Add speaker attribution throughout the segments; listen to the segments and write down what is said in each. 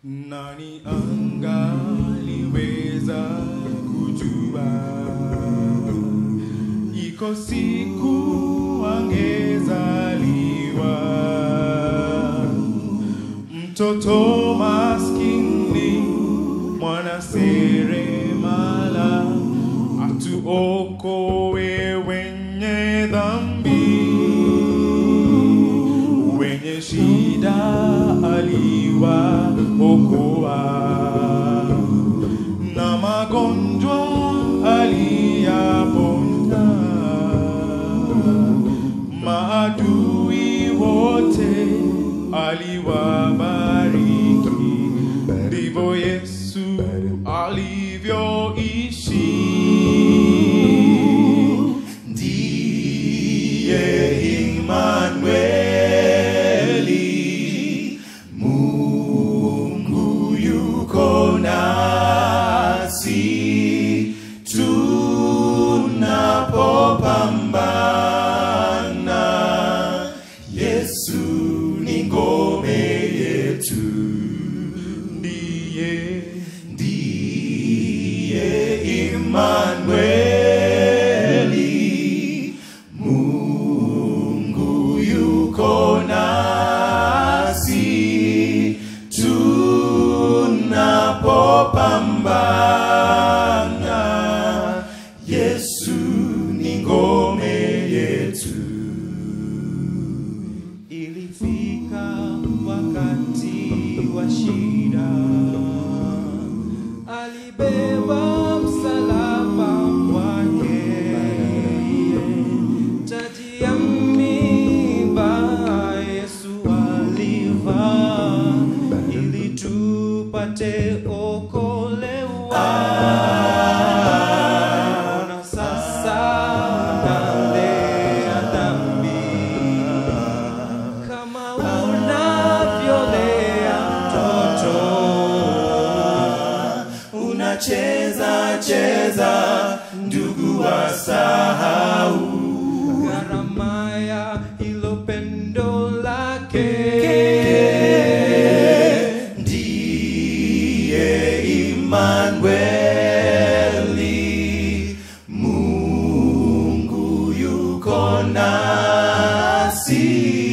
Speaker 1: Nani angaliweza kujua iko siku angezaliwa mtoto maskini mwana seremala atuokoe wenye dhambi wenye shida aliwaokoa na magonjwa aliyaponya maadui wote aliwabariki ndivyo yesu alivyoishi ndiye Imanueli, Mungu yuko nasi tunapopambana. Yesu ni ngome yetu, ndiye ndiye Imanueli, Mungu yuko nasi tunapopambana. Yesu ni ngome yetu.
Speaker 2: Ilifika wakati wa shida, alibeba msalaba wake, taji ya miiba Yesu alivaa ili tupate okolewa. Ona sasa nalea dhambi kama unavyolea mtoto
Speaker 1: unacheza cheza ndugu wasahau
Speaker 2: gharama ya hilo pendo lake
Speaker 1: ndiye Imanueli, Mungu yuko nasi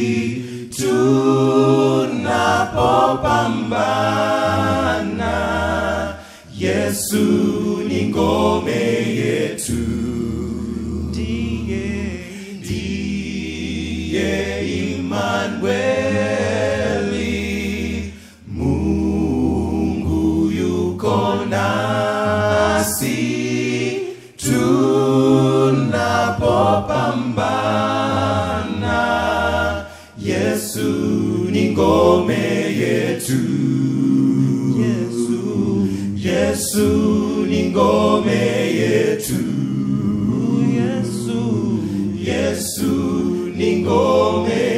Speaker 1: tunapopambana. Yesu ni ngome yetu,
Speaker 2: ndiye
Speaker 1: ndiye Imanueli, Mungu yuko nasi tunapopambana. Yesu ni ngome yetu,
Speaker 2: Yesu
Speaker 1: Yesu ni ngome yetu,
Speaker 2: Yesu
Speaker 1: Yesu ni ngome